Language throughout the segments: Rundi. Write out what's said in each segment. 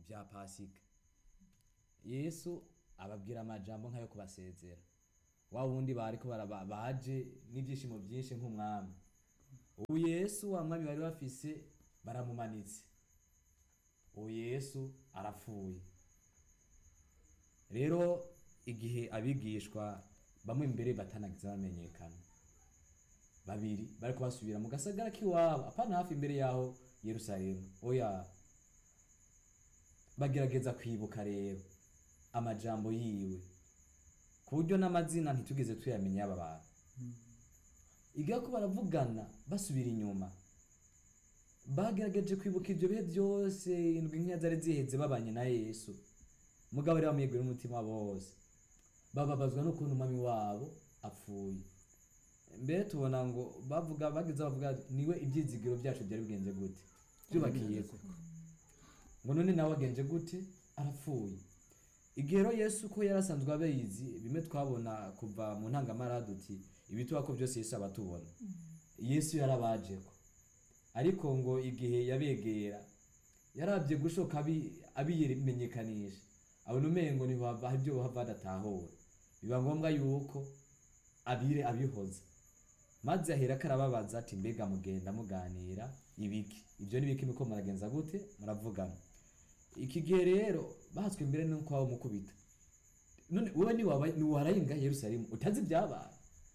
ibya pasika yesu ababwira amajambo nk'ayo kubasezera wa wundi bariko baraba- baje n'ibyishimo byinshi nk'umwami ubu yesu wa mwami bari bafise baramumanitse ubu yesu arapfuye rero igihe abigishwa bamwe imbere batanagize bamenyekana babiri bariko basubira mu gasagara k'iwabo apana hafi imbere yaho yerusalemu oya bagerageza kwibuka rero amajambo yiwe ku buryo n'amazina ntitugeze tuyamenya y'aba bantu igihe ko baravugana basubira inyuma bagerageje kwibuka ibyo bihe byose indwi nk'iya zari ziheze babanye na yesu mugabo rero bamwegura umutima wabo wose bababazwa n'ukuntu umwami wabo apfuye mbere tubona ngo bavuga bageze bavuga niwe ibyizigiro byacu byari bigenze gute byubakiye ko ngo none nawe agenje gute arapfuye igihe rero yesu ko yari asanzwe abizi bimwe twabona kuva mu ntangamara duti ibituba ko byose yesu abatubona yesu yarabajeko ariko ngo igihe yabegera yarabye gushoka abi- abimenyekanisha abona umengo ntibava hari ibyo bava badatahura biba ngombwa yuko abire abihoza maze ahera karababaza ati mbega mugenda muganira ibiki ibyo ni biki muko muragenza gute muravugana iki gihe rero bahatswe imbere nuko waba mukubita none wowe niwaba- niwarayenga yerusalemu utazi ibyabaye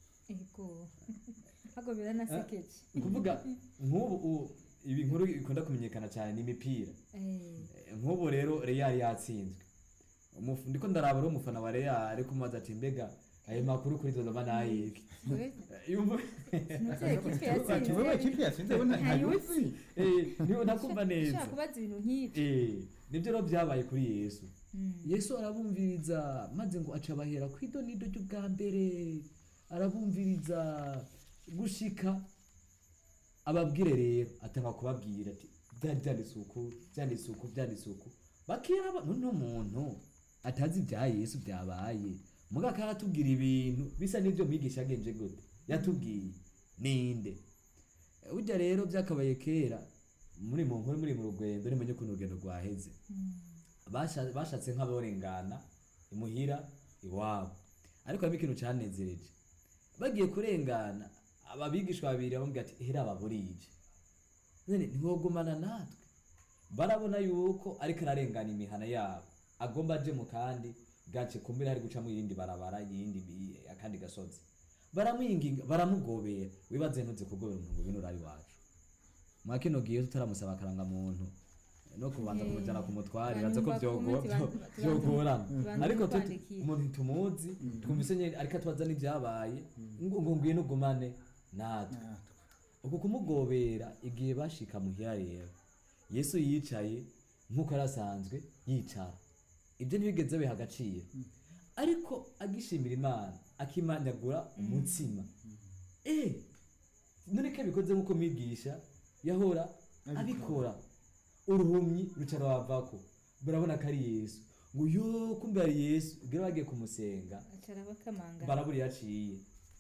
ego ahubwo biranasekeje ni ukuvuga nk'ubu u- ibi nkuru ikunda kumenyekana cyane ni imipira Eh, Eh, nk'ubu rero real yatsinzwe Umufu- ndiko ndaraba rero umufana wa real ariko mubaza ati mbega ayo makuru kuri dodoma nayiki we- yumva ntuzi ekipe Ati, wewe yatsinze kipe yatsinze we nta- ntayuzi Eh, niho nakumva neza ushaka kubaza ibintu nk'ibyo Eh, nibyo rero byabaye kuri yesu Mm. yesu arabumviriza maze ngo aca abahera ku idonido ry'ubwa mbere arabumviriza gushika ababwire rero atanga kubabwira ati byari byanditse uku byanditse uku byanditse uku bakira ba- none umuntu atazi ibya yesu byabaye muga karatubwira ibintu bisa n'ibyo mwigisha yagenje gute yatubwiye ninde Eh, burya rero byakabaye kera muri mu nkuru muri mu rugendo nimenye ukuntu urugendo rwaheze Basha- bashatse nk'aborengana imuhira iwabo ariko harimo ikintu cyanezereje bagiye kurengana ababigishwa babiri bamubwira ati hera ababurije none ntiwogumana natwe barabona yuko ariko ararengana imihana yabo agomba aje mu kandi gace kumbere hari gucamo irindi barabara yindi bi- akandi gasozi baramwinginga baramugobera wibaze ntuze kugobera umuntu ngo bino urari wacu mwa kino gihe tutaramusaba akaranga muntu no kubanza Eh, kumujyana ku mutware hanyuma baza ko bakume byogo- tubanze- byo- tubanze- byogorana tubanze ariko tuti- tukwandikire. umuntu tumuzi twumvise nyine ariko atubaza n'ibyabaye ngo ngo ngwino ugumane natwe Natwe. uku kumugobera igihe bashika muhira rero yesu yicaye nk'uko yari asanzwe yicara ibyo ntibigeze biha agaciro ariko agishimira imana akimanyagura umutsima eh none ko abikoze nk'uko mwigisha yahora Abikora. abikora uruhumyi rucara wavako barabona ko ari yesu ngo yo kumbe ari yesu ubwo bagiye kumusenga acara bakamanga barabura yaciye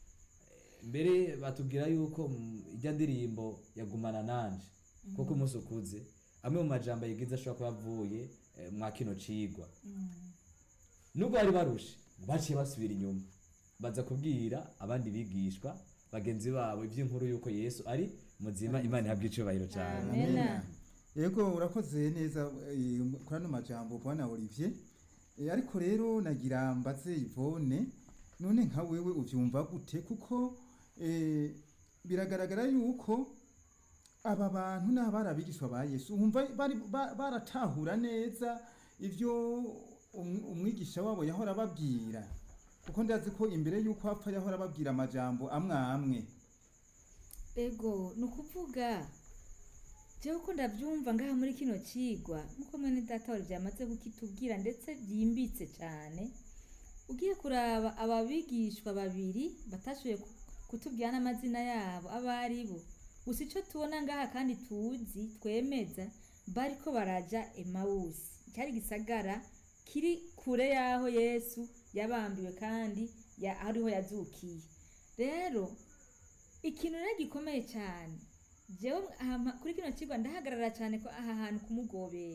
mbere batubwira yuko mm, ijya ndirimbo yagumana nanje kuko umunsi ukuze amwe mu majambo yigize ashobora kuba avuye eh, mwa kino cigwa nubwo bari barushe baciye basubira inyuma baza kubwira abandi bigishwa bagenzi babo iby'inkuru yuko yesu ari muzima imana ihabwa icubahiro cyane Amen. yego urakoze neza eh, kuri ano majambo bwana olivier Eh, ariko rero nagira mbaze ivone none nka wewe uvyumva gute kuko eh, biragaragara yuko aba bantu ni abari abigishwa ba yesu wumva bari- ba- baratahura neza ivyo um- umwigisha wabo yahora ababwira kuko ndazi ko imbere y'uko apfa yahora ababwira amajambo amwe amwe ego ni ukuvuga jewe ko ndabyumva ngaha muri kino cigwa nk'uko mwene data wari byamaze kukitubwira ndetse byimbitse cyane ugiye kuraba aba bigishwa babiri batashoboye ku- kutubwira n'amazina yabo abo ari bo gusa icyo tubona ngaha kandi tuzi twemeza bariko baraja emawusi cyari gisagara kiri kure y'aho yesu yabambiwe kandi ya- ariho yazukiye rero ikintu rero gikomeye cyane jewe aha- kuri kino kigo ndahagarara cyane ko aha hantu kumugobera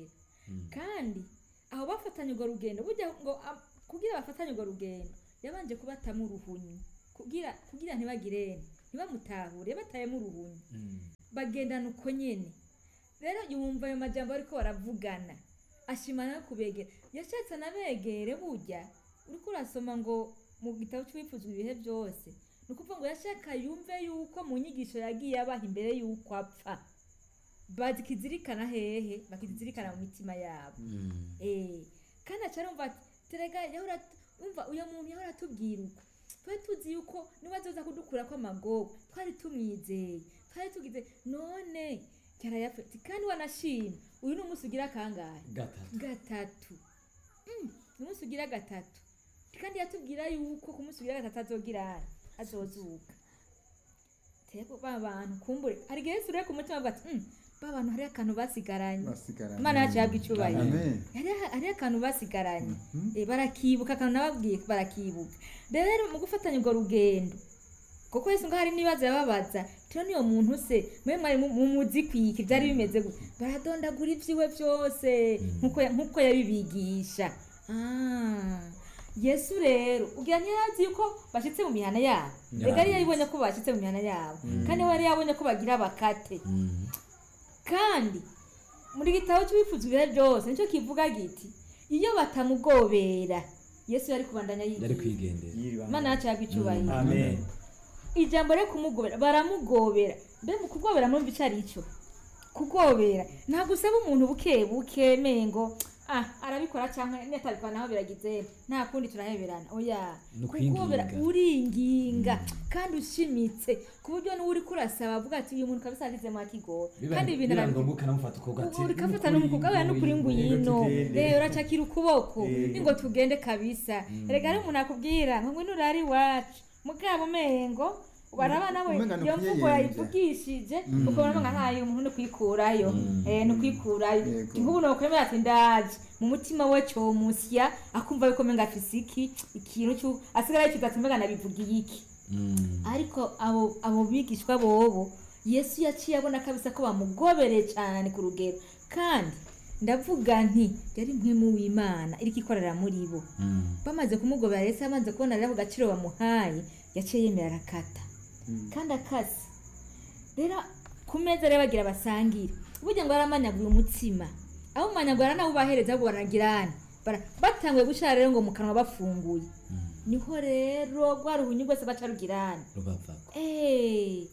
kandi aho bafatanye urwo rugendo burya ngo am- kugira bafatanye urwo rugendo yabanje kubatamo uruhunyi kugira kugira ntibagirene ntibamutahure batayemo uruhunyi bagendana uko nyene rero yumva ayo majambo ariko baravugana ashimana no kubegera yashatse anabegere burya uriko urasoma ngo mu gitabo cy'uwifuzwa ibihe byose ni ukuvuga ngo yashaka yumve yuko mu nyigisho yagiye abaha imbere y'uko apfa bakizirikana hehe bakizirikana mu mitima yabo Eh, kandi aca arumva ati terega yahora umva uyo muntu yahora atubwira uko twari tuzi yuko niba azoza kudukura ko amagogo twari tumwizeye twari tugize none yarayapfa ati kandi wanashima uyu ni umunsi ugira kangahe gatatu gatatu Mm, ni umunsi ugira gatatu kandi yatubwira yuko ku munsi ugira gatatu azogira azozuka teko ba bantu kumbure hari igihe yesu rero ku mutima avuga ati "Mm, ba bantu hariho akantu basigaranye basigaranye imana yacu yabwa icyubahiro amen hariho hariho akantu basigaranye Mhm. Eh, barakibuka akantu nababwiye barakibuka rero mu gufatanya urwo rugendo kuko yesu ngo hari n'ibibazo yababaza turiya niyo muntu se mwe mwari mu- mumuzi kwiki byari bimeze gute baradondagura ibyiwe byose nk'uko ya- nk'uko yabibigisha Ah, yesu rero ugira ntiyarazi yuko bashyitse mu mihana yabo reka yari yabibonye ko bashyitse mu mihana yabo kandi we yari yabonye ko bagira bakate kandi muri gitabo cy'ubifuza ibihe byose nicyo kivuga giti iyo batamugobera yesu yari kubandanya yari yigisha kwigendera imana yacu yabwa icyubahiro amen ijambo ryo kumugobera baramugobera mbe mu kugobera mwumva icyo ari cyo kugobera ntabwo usaba umuntu buke buke mengo ah arabikora cyangwa netabikora naho biragize nta kundi turaheberana oya Ni kugobera ukwinginga. uringinga kandi ushimitse ku buryo n'uwo uri kurasaba avuga ati uyu muntu kabisa agizemo akigora kandi ibintu biba arabi- ngombwa ukanamufata uko gati ubu urikafata n'umukugabura n'ukuri ngwino rero uracakira ukuboko ningo tugende kabisa erega ari umuntu akubwira ngo ngwino urare iwacu mugabo umengo baraba nawe Umenga ni iyo mvugo ukuyeyenja. yayivugishije ukabona ngo nkahaye umuntu ni kwikurayo eh ni kwikurayo Yego. nk'ubu nokwemera ati ndaje mu mutima we cyomusya akumva yuko menga afise iki ikintu cyo asigara yicuza ati mbega nabivugiye iki ariko abo abo bigishwa bobo yesu yaciye abona kabisa ko bamugobereye cyane ku rugero kandi ndavuga nti yari mpwemu w'imana iriko ikorera muri bo bamaze kumugobera yesu amaze kubona rero ako gaciro bamuhaye yaciye yemera arakata kandi akase rero ku meza rero bagira basangire burya ngo yaramanyaguye umutsima abo mumanyagura nabubahereza ahubwo baragirana Bara- batanguye gushara rero ngo mu kanwa bafunguye niho rero rwa ruhunyu rwose baca rugirana rubavako Eh,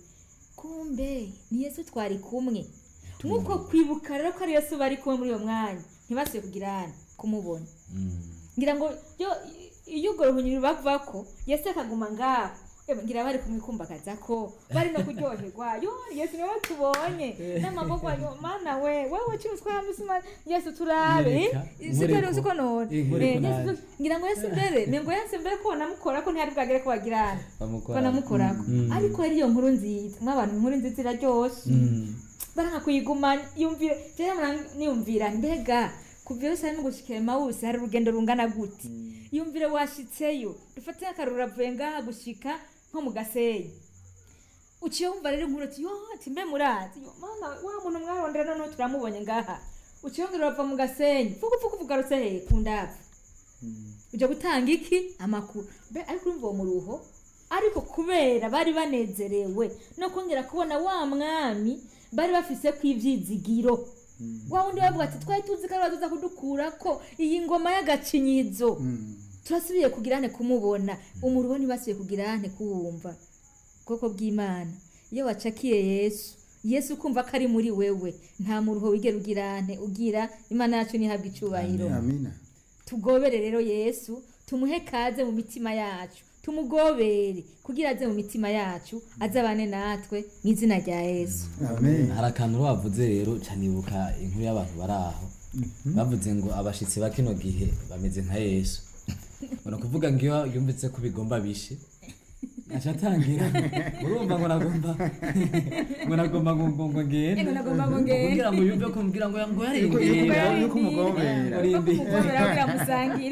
kumbe ni yesu twari kumwe nk'uko kwibuka rero ko ari yesu bari kumwe muri uwo mwanya ntibasuye kugirana kumubona ngira ngo yo iyo urwo ruhunyi rubavako yesu akaguma ngaho Eba, ngira bari kumwikumbagaza ko bari no kuryoherwa yo yesu niwe tubonye n'amaboko yo mana we wewe cyo twaya musima yesu turabe Nyereka, siko nkoreko. siko none Eh, nkoreko Eh, Yesu- naje. ngira ngo yesu mbere nengo yesu mbere ko namukora ko ntihari bwagere ko bagirana bamukora banamukorako Mm. ariko ari iyo nkuru nziza nk'abantu inkuru nziza iraryoshe baranga kuyigumanya yumvire rero mura- niyumvira mbega kuva yerusalemu gushika emawusi hari urugendo rungana gute yumvire washitseyo dufate akaruru uravuye ngaha gushika nko mu gasenyi uciye wumva rero inkuru ati yo ati mbe murazi yo mana wa muntu mwarondera noneho turamubonye ngaha uciye wumvira urava mu gasenyi fuku fuku fugarutse hehe ku ndavu ujya gutanga iki amakuru mbe ariko urumva uwo muruho ariko kubera bari banezerewe no kongera kubona wa mwami bari bafise ku ivyizigiro wa wundi bavuga ati twari tuzi ko ari bazoza kudukura ko iyi ngoma y'agacinyizo turasubiye kugirane kumubona umuruho ntibasubiye kugirane kuwumva ubwoko bw'imana iyo wacakiye yesu yesu ukumva ko ari muri wewe nta muruho wigera ugirane ugira imana yacu ntihabwe icubahiro amina tugobere rero yesu tumuhe kaze mu mitima yacu tumugobere kugira aze mu mitima yacu azabane natwe mu izina rya yesu amen hari akantu bavuze rero canibuka inkuru y'abantu bari aho bavuze ngo abashitsi ba kino gihe bameze nka yesu ni ukuvuga ngo iyo yumvise ko bigomba bishe aca atangira urumva ngo nagomba ngo nagomba ngo ngo ngo ngende Ngo nagomba ngo ngende. kugira ngo yumve ko mbwira ngo ngo Yuko- yarindira yuko umugobera. Ko kumugobera kugira musangire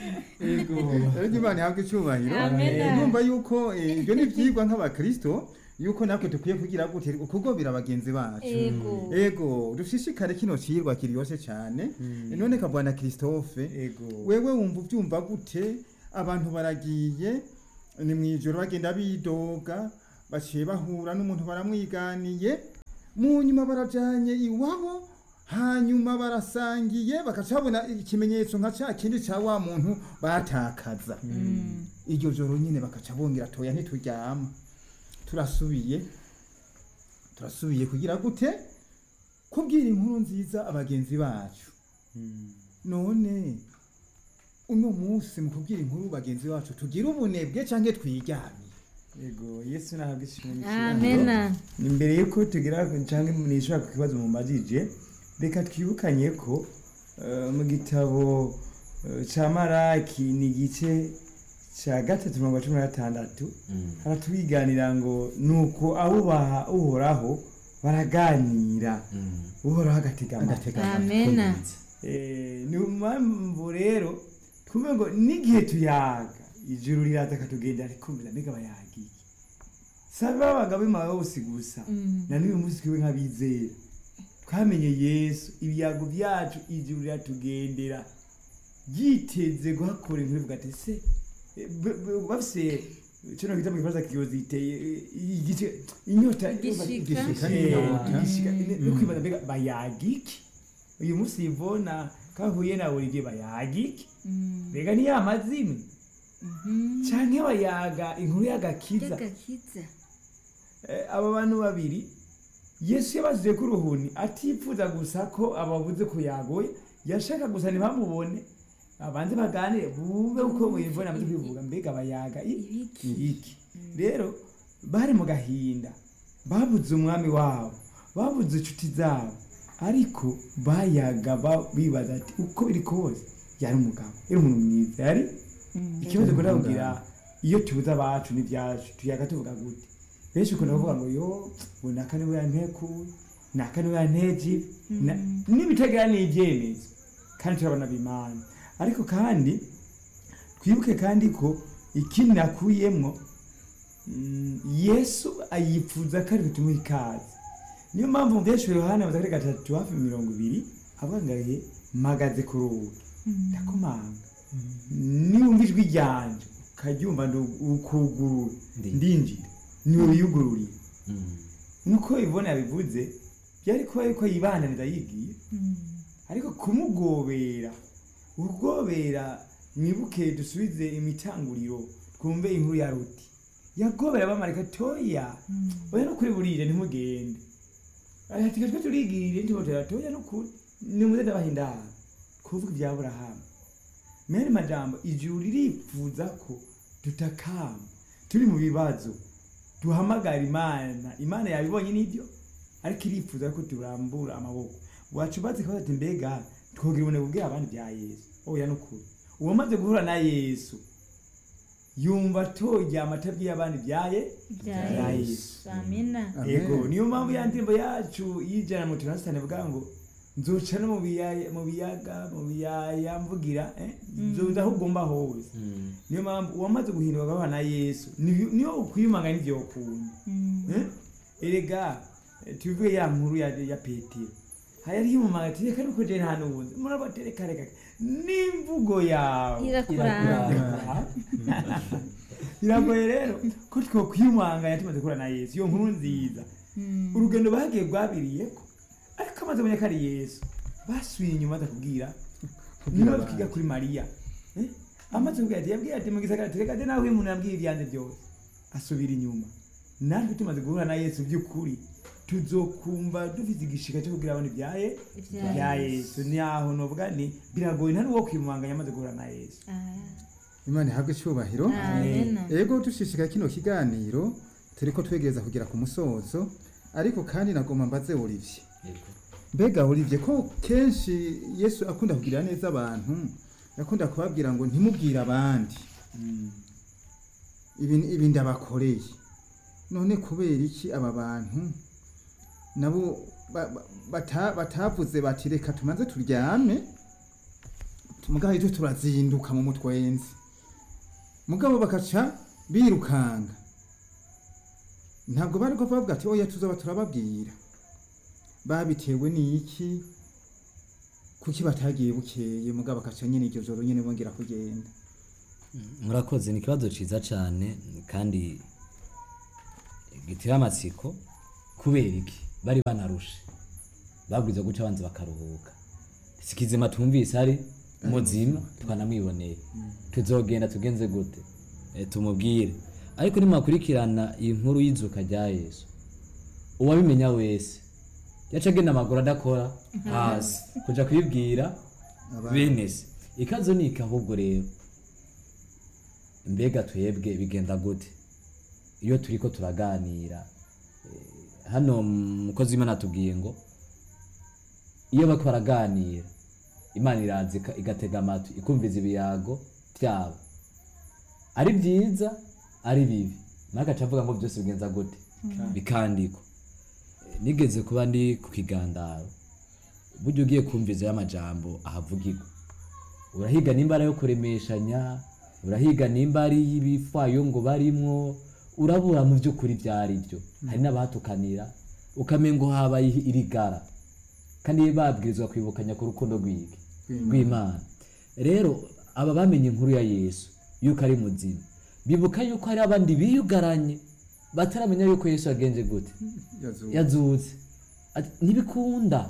yego rero imana ihabwe icyubahiro Amen. Eh, numva yuko eh, ibyo ni ibyigwa nk'abakristo yuko natwe dukwiye kugira gute kugobera bagenzi bacu ego ego dushishikare kino ciyirwa kiryoshe cyane none kabwana christophe ego wewe wumva ubyumva gute abantu baragiye ni mu ijoro bagenda bidoga baciye bahura n'umuntu baramwiganiye mu nyuma barajanye iwabo hanyuma barasangiye bagaca babona ikimenyetso nka cya kindi cya wa muntu batakaza iryo joro nyine bakaca bongera toya ntituryama turasubiye turasubiye kugira gute kubwira inkuru nziza abagenzi bacu none uno munsi mu kubwira inkuru bagenzi bacu tugira ubunebwe cyangwa twiryamye ego yesu nahabwa ishimwe amena imbere yuko tugira cyangwa nishobora ku kibazo mumbajije reka twibukanye ko eh, mu gitabo eh, ca maraki ni igice ca gatatu mirongo cumi na gatandatu haratwiganira ngo nuko abubaha uhoraho baraganira uhoraho agatega amatwi amena Eh, ni mpamvu rero twumve ngo n'igihe tuyaga ijuru riraza akatugendera rikumvira mbega bayagiye sabe babaga bimawe bose gusa na n'uyu munsi twiwe nk'abizera twamenye yesu ibiyago byacu ijuru riratugendera ryiteze guhakora inkuru ivuga ati se eh, b- b- bafise kino gita mu gifaransa kiyozi iteye eh, igice inyota Igishika. Igishika Eh, n'inyota. igishika Mm. no kwibaza mbega bayagiki uyu munsi ivona kahuye na buri gihe bayagiki mbega ni ya mazimwe canke bayaga inkuru y'agakiza y'agakiza Eh, aba bantu babiri yesu yabasize ko uruhuni atifuza gusa ko ababuze ko yagoye yashaka gusa ntibamubone abanze baganire bumve uko wivuna amaze kwivuga mbega bayaga i- ibiki iki rero bari mu gahinda babuze umwami wabo babuze inshuti zabo ariko bayaga ba- bibaza ati uko biri kose yari umugabo yari umuntu mwiza yari ikibazo kunda kugira iyo tubuze abacu n'ibyacu tuyaga tuvuga gute benshi ukunda kuvuga ngo yo ngo naka niwe yantekuye naka niwe yanteje na- n'ibitagira n'ibyemezo kandi turabona bimana ariko kandi twibuke kandi ko ikindi nakuyemwo mm, yesu ayifuza ko ari butumuhe ikaze niyo mpamvu benshi yohana baza kuri gatatu hafi mirongo ibiri avuga ngo ahe mpagaze ku rugi ndakomanga niwumva ijwi ryanje ukaryumva ndu- ukugurura Ndi. ndinjira niwe wiyugururiye nk'uko ibona yabivuze byari kuba yuko yibandanira yigiye ariko kumugobera ugobera mwibuke dusubize imitanguriro twumve inkuru ya ruti yagobera abamarika toya oya no kuri burire ntimugende ati twe turigirire ntibotera toya no kuri nimuze ndabaha indaro kuvuga ibya aburahamu mene majambo ijuru ririfuza ko tutakamba turi mu bibazo duhamagara imana imana yabibonye n'ibyo ariko irifuza ko turambura amaboko wacu bazi ko ati mbega twogira ubunebwe bubwira abandi bya yesu oya n'ukuri uwamaze guhura na yesu yumva atoye amatabwi y'abandi byaye bya bya yesu amena Amen. yego niyo mpamvu ya ndirimbo yacu y'ijana mu tunasitani ivuga ngo nzoca no mu biyaya mu biyaga mu biyaya mvugira eh, nzoza aho ugomba hose niyo mpamvu uwamaze guhindurwa agahura na yesu niyo niyo ukwiyumanga n'ivyo ukunda Eh? erega eh, tubivuge ya nkuru ya, ya petero hayari yumumanga ati reka nuko je nta nubundi murabatereka reka n'imvugo yawe irakuranga biragoye rero ko twokwiyumanganya tumaze guhura na yesu iyo nkuru nziza urugendo bagiye rwabiriyeko ariko amaze kumenya ko ari yesu basubiye inyuma aza kubwira niba abandi. twiga kuri mariya Eh? amaze kubwira ati yabwiye ati mu gisagara ati reka de nawe uyu muntu yambwiye ibyanjye byose asubira inyuma natwe tumaze guhura na yesu by'ukuri tuzokumva dufite igishika cyo kubwira abantu ibyaye Ibya bya yesu ni aho novuga ni biragoye nta n'uwo kwimanganya amaze guhura na yesu imana ihabwe icyubahiro amena ego dushishikaye kino kiganiro turiko twegereza kugera ku musozo ariko kandi nagomba mbaze Olivier mbega Olivier ko kenshi yesu akunda kugirira neza abantu yakunda kubabwira ngo ntimubwire abandi ibi ibi ndabakoreye none kubera iki aba bantu nabo ba- ba- bata- batavuze bati reka tumaze turyame mugaho icyo turazinduka mu mutwenzi mugabo bakaca birukanga ntabwo bari ko bavuga ati oya tuzaba turababwira babitewe n'iki kuki batagiye bukeye mugabo bakaca nyine iryo joro nyine bongera kugenda murakoze ni ikibazo cyiza cyane kandi gitera amatsiko kubera iki bari banarushe babwiza guca abanza bakaruhuka si kizima twumvise ari muzima twanamwiboneye tuzogenda tugenze gute Eh, tumubwire ariko nimukurikirana iyi nkuru y'izuka rya yesu uwabimenya wese yaca agenda amaguru adakora hasi kuja kubibwira bene se ikazo ni iki ahubwo rero mbega twebwe bigenda gute iyo turiko turaganira eh, hano mukozi w'imana atubwiye ngo iyo bariko baraganira imana iraza ika- igatega amatwi ikumviza ibiyago byabo ari byiza ari bibi nawe agaca avuga ngo byose bigenza gute bikandikwa Eh, nigeze kuba ndi ku kigandaro burya ugiye kumviza y'amajambo ahavugirwa urahiga nimba ari ayo kuremeshanya urahiga nimba ari y'ibifwayo ngo barimwo urabura mu by'ukuri byari byo hari n'abahatukanira ukamenya ngo habaye irigara kandi babwirizwa kwibukanya ku rukundo rw'iki rw'imana rero aba bamenye inkuru ya yesu yuko ari muzima bibuka yuko hari abandi biyugaranye bataramenya yuko yesu yagenje gute yazuba yazutse Ati, ntibikunda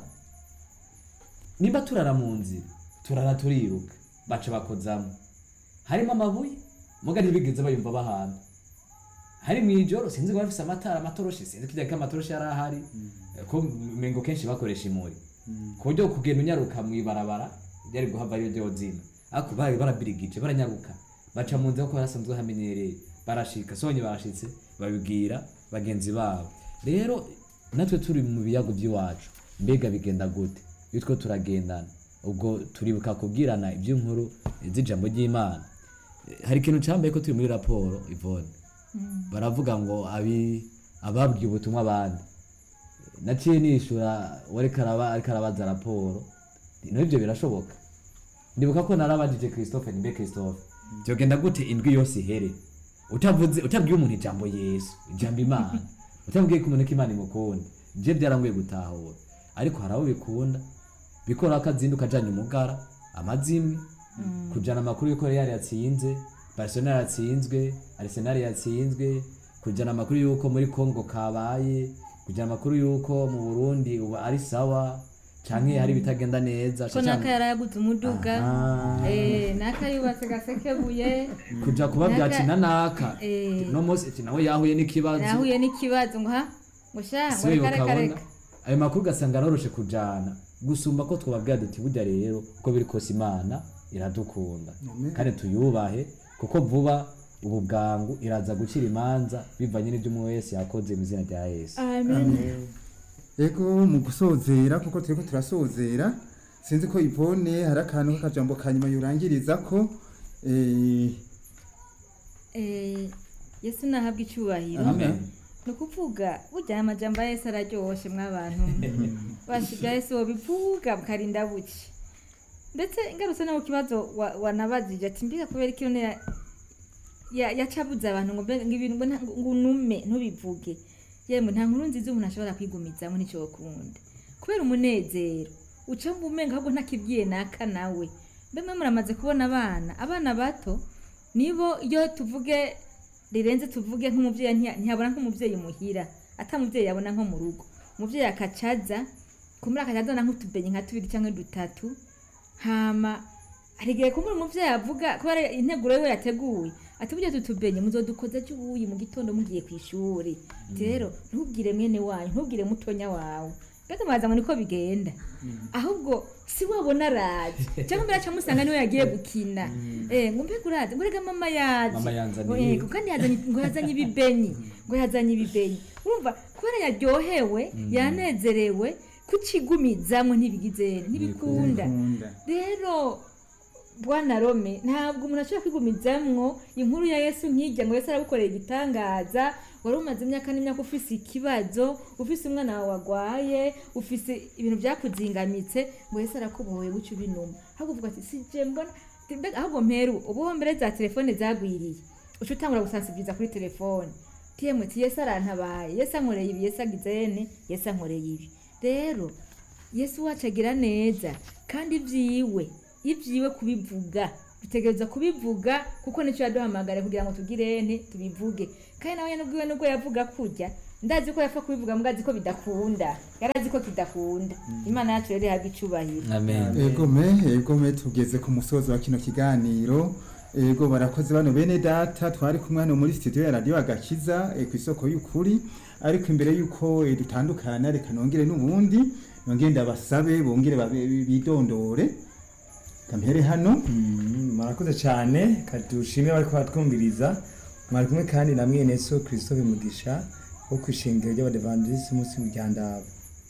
niba turara mu nzira turara turiruka baca bakozamo harimo amabuye muga ntibigeze bayumva bahana hari mu ijoro sinzi ko bafise amatara amatoroshi sinzi ko igihe amatoroshi yari ahari ko mengo kenshi bakoresha imuri ku buryo kugenda unyaruka mu ibarabara byari guhava ari byo zina ariko bari barabirigije baranyaruka baca mu nzira kuko barasanzwe hamenyereye barashika sonye barashitse babibwira bagenzi babo rero natwe turi mu biyago by'iwacu mbega bigenda gute iyo two turagendana ubwo turibuka kubwirana iby'inkuru z'ijambo ry'imana Eh, hari ikintu cyambaye ko turi muri raporo ivone baravuga ngo abi ababwiye ubutumwa abandi naciye nishura wariko araba ariko arabaza raporo no ibyo birashoboka ndibuka ko narabajije christophe nimbe christophe byogenda gute indwi yose ihere utavuze utabwiye umuntu ijambo yesu ijambo imana utabwiye ko umuntu ko imana imukunda je byarangoye gutahura ariko hari abo bikunda bikora akazinduka ajanye umugara amazimwe kujana amakuru yuko real yatsinze barcelona yatsinzwe arsenal yatsinzwe kujana amakuru yuko muri congo kabaye kujana amakuru yuko mu burundi ubu ari sawa canke hari ibitagenda neza ko naka yarayaguze umuduga Ah. eh, naka yubatse gasekebuye kuja kubabwira Naka- ati nanaka eh, no munsi ati nawe yahuye n'ikibazo nahuye n'ikibazo ngo ha ngo sha ngo siwe reka reka ukabona reka ayo makuru ugasanga aroroshe kujana gusumba ko twababwira duti burya rero uko biri kose imana iradukunda Amen. kandi tuyubahe kuko vuba ubu bwangu iraza gucira imanza bivanye n'ibyo umwe wese yakoze mu izina rya yesu amen ego mu gusozera kuko turiko turasozera sinzi ko ivone hari akantu k'akajambo ka nyuma yurangiriza ko eh, Eh, yesu nahabwa icyubahiro amen ni ukuvuga burya aya majambo ya yesu araryoshe mw'abantu bashiga yesu wobivuga bukarinda buke ndetse ingarutse no ku kibazo wa- wanabajije ati mbega kubera iki none ya- ya- yacabuze abantu ngo mbega ngo ibintu ngo nta- ngo unume ntubivuge yemwe nta nkuru nziza umuntu ashobora kwigumizamo nicyo wakunda kubera umunezero uca wumva umenga ahubwo ntakibwiye naka nawe mbe mwe muramaze kubona abana abana bato nibo iyo tuvuge rirenze tuvuge nk'umubyeyi ntiya- ntiyabona nk'umubyeyi muhira ata mubyeyi yabona nko mu rugo umubyeyi akacaza kumuri akacaza na nk'utubenye nka tubiri cyangwa dutatu hama hari igihe kumuri umubyeyi avuga kubera integuro yiwe yateguye ati burya tutubenye muzodukoza cy'ubuyi mu gitondo mugiye ku ishuri Ati rero ntubwire mwene wanyu ntubwire mutonya wawe mbega mwaza ngo niko bigenda ahubwo si wabona araje cyangwa mbere aca musanga niwe yagiye gukina eh ngo mbega uraze ngo rega mama yaje Mama yanzaniye Ngo, eh, ibi. kandi yazanye ngo yazanye ibibenyi ngo yazanye ibibenyi urumva kubera yaryohewe yanezerewe kucigumizamwo ntibigize ntibikunda Nkunda. rero bwana rome ntabwo umuntu ashobora kwigumizamwo inkuru ya yesu nkijya ngo yesu aragukorera igitangaza wari umaze imyaka n'imyaka ufise ikibazo ufise umwana wawe wagwaye ufise ibintu byakuzingamitse ngo yesu arakubohoye guca ubinuma ahubwo uvuga ati sije mbona mbega ahubwo mperu ubu mbere za telefone zagwiriye uca utangura gusansibiriza kuri telefone tiyemwe ti yesu arantabaye yesu ankoreye ibi yesu agize ene yesu ankoreye ibi rero yesu wacu agira neza kandi ibyiwe ibyiwe kubivuga dutegereza kubivuga kuko nicyo yaduhamagara kugira ngo tugire ene tubivuge kandi nawe nyine ubwiwe nubwo yavuga kurya ndazi ko yapfa kubivuga mbwa azi ko bidakunda yarazi ko kidakunda imana yacu rero ihabwa icubahiro amen egome egome tugeze ku musozo wa kino kiganiro ego barakoze bano bene data twari kumwe hano muri studio ya radio agakiza eh, ku isoko y'ukuri ariko imbere y'uko eh, dutandukana reka nongere n'ubundi nongere ndabasabe bongere babe- bidondore kampere hano Mm, murakoze cyane kadushimire bari kubatwumviriza mwari kumwe kandi na mwene so christophe mugisha wo ku ishingiro ry'abadevandisi umunsi w'ijyandabo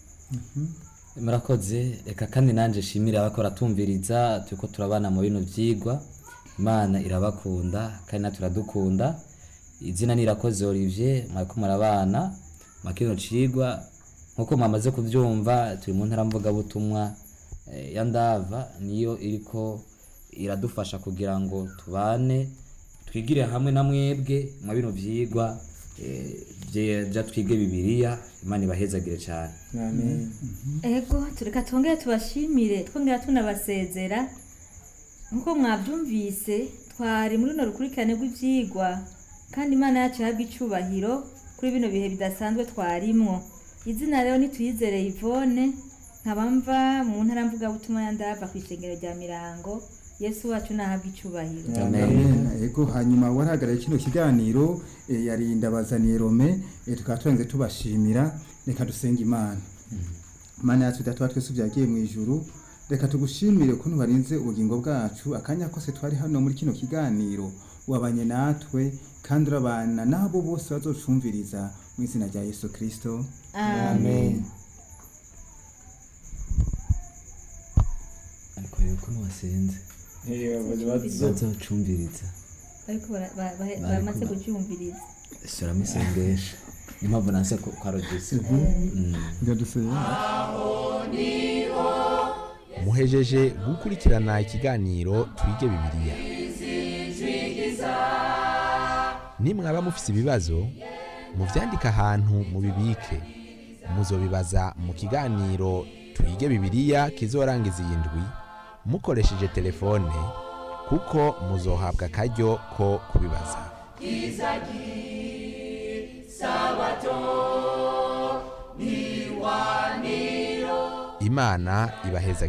murakoze reka kandi nanjye shimire abakora tumviriza turiko turabana mu bino byigwa imana irabakunda kandi natwe iradukunda izina ni irakoze olivier mwariko murabana mwa kino cigwa nk'uko mwamaze kubyumva turi mu ntara mvugabutumwa eh, ya ndava niyo iriko iradufasha kugira ngo tubane twigire hamwe na mwebwe mwa bino vyigwa eh, bye- bya twige bibiliya imana ibahezagire cyane amen ego tureka twongere tubashimire twongera tunabasezera nk'uko mwabyumvise twari muri runo rukurikirane rw'ibyigwa kandi imana yacu ihabwa icubahiro kuri bino bihe bidasanzwe twarimwo izina rero nituyizere ivone nkaba mva mu ntara mvugabutumwa ya ndava ku ishengero rya mirango yesu wacu nahabwa icubahiro Amen. ego hanyuma warahagarariye kino kiganiro eh, yari ndabazaniye rome eh, tukaba turanze tubashimira reka dusenge imana mana yacu data twese byagiye mu ijuru reka tugushimire ukuntu barinze ubugingo bwacu akanya kose twari hano muri kino kiganiro wabanye natwe kandi urabana n'abo bose bazocumviriza mu izina rya yesu kirisito amen ariko rero ukuntu wasenze bazocumviriza ariko bara- ba- ba- baramaze kucyumviriza suramo isengesho niyo mpamvu nanse ko kwa rogisi muhejeje gukurikirana ikiganiro twige bibiliya nimwaba mufise ibibazo muvyandike ahantu mubibike muzobibaza mu kiganiro twige bibiliya kizorangiza iyi ndwi mukoresheje telefone kuko muzohabwa akaryo ko kubibaza imana ibaheza